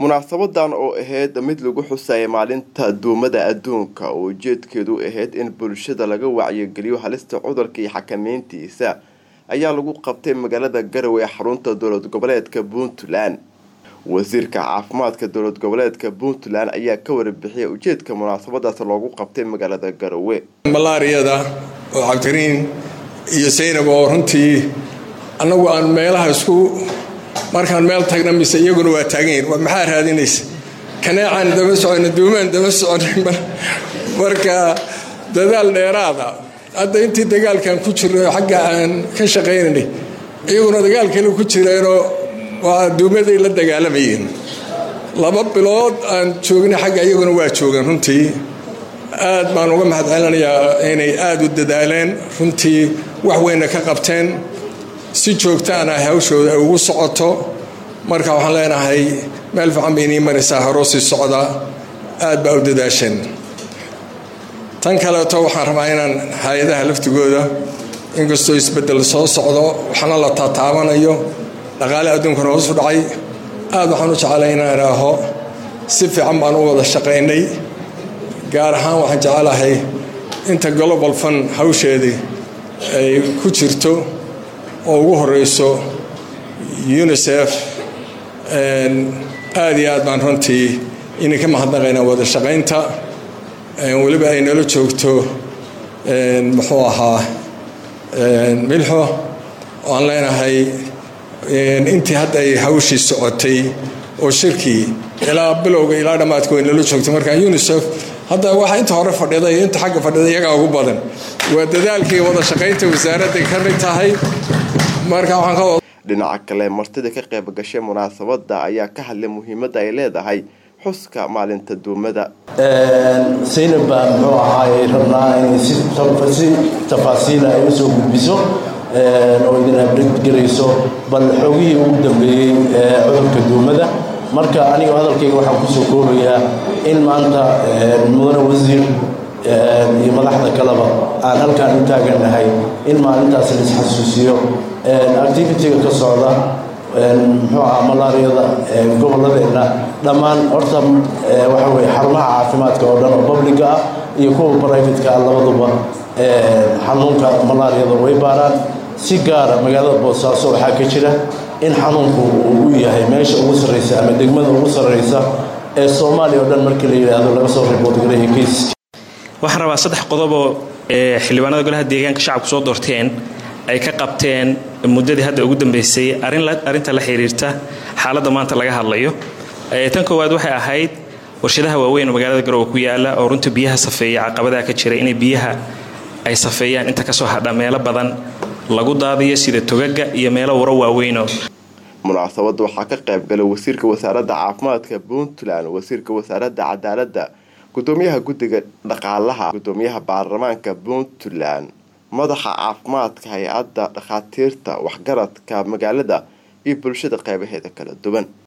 munaasabadan oo ahayd mid lagu xusaya maalinta duumada adduunka oo ujeedkeedu ahayd in bulshada laga wacyigeliyo halista cudurka iyo xakameyntiisa ayaa lagu qabtay magaalada garowe ee xarunta dowlad goboleedka puntland wasiirka caafimaadka dowlad goboleedka puntland ayaa ka warbixiyay ujeedka munaasabadaas loogu qabtay magaalada garowe malaariyada oo cabdikariin iyo saynab oo runtii annagu aan meelaha isku markaan meel tagna mise iyaguna waa taaganyihin maxaa raadinaysa kaneecaan daba socona duumaan daba socona marka dadaal dheeraada hadda intii dagaalkan ku jirno xagga aan ka shaqaynanay iyaguna dagaal kale ku jireenoo waa duumaday la dagaalamayeen laba bilood aan joogna xagga iyaguna waa joogan runtii aad baan uga mahad celinayaa inay aada u dadaaleen runtii wax weyna ka qabteen si joogtaana hawshooda ay ugu socoto marka waxaan leenahay meel fiican bay inii maraysaa horoo sii socda aad baa u dadaasheen tan kaleeto waxaan rabaa inaan hay-adaha laftigooda inkastoo isbedel soo socdo waxna la taataabanayo dhaqaale adduunkana hoosu dhacay aad waxaan u jeclay inaan idhaaho si fiican baan u wada shaqaynay gaar ahaan waxaan jecelahay inta global fund hawsheedii ay ku jirto oo ugu horeyso unisef aada iyo aad baan runtii idinka mahadnaqaynaa wada shaqaynta weliba ay nala joogto muxuu ahaa milxo oo aan leenahay intii hadda ay hawshii socotay oo shirkii ilaa bilowga ilaa dhammaadka way nala joogto marka unisef hadda waxa inta hore fadhida iyo inta xagga fadhida iyagaa ugu badan waa dadaalkii wada shaqaynta wasaaradday ka mid tahay marka waxaan ka dhinaca kale martida ka qayb gashay munaasabada ayaa ka hadlay muhiimadda ay leedahay xuska maalinta duumada saynab baa muxuu ahaay rabnaa inay si tafaasiila ay usoo gudbiso oo idin habdheggelayso bal xoogihii ugu dambeeyey cudurka duumada marka aniga hadalkayga waxaan kusoo koobayaa in maanta mudane wasiir iyo madaxda kaleba aan halkaan u taagannahay in maalintaas la isxasuusiyo activitiga ka socda muxuu aha malaariyada gobolladeenna dhammaan horta waxa weye xarumaha caafimaadka oo dhan oo publica ah iyo kuwa brivatka ah labaduba xanuunka malaariyada way baaraan si gaara magaalada boosaaso waxaa ka jira in xanuunku uu u yahay meesha ugu sarreysa ama degmada ugu sarreysa ee soomaaliya oo dhan markii la yidhaahdo laga soo riboodgareeya kaysiska waxaan rabaa saddex qodoboo xildhibaanada golaha deegaanka shacabku soo doorteen ay ka qabteen muddadii hadda ugu dambeysay arrinta la xiriirta xaaladda maanta laga hadlayo tan koowaad waxay ahayd warshadaha waaweyn oo magaalada garowe ku yaala oo runta biyaha safeeya caqabadaha ka jira inay biyaha ay safeeyaan inta kasoo hadha meelo badan lagu daadiyo sida togaga iyo meelo waro waaweynoo munaasabadda waxaa ka qayb galay wasiirka wasaaradda caafimaadka puntland wasiirka wasaaradda cadaaladda gudoomiyaha guddiga dhaqaalaha gudoomiyaha baarlamaanka puntland madaxa caafimaadka hay-adda dhakhaatiirta waxgaradka magaalada iyo bulshada qeybaheeda kala duwan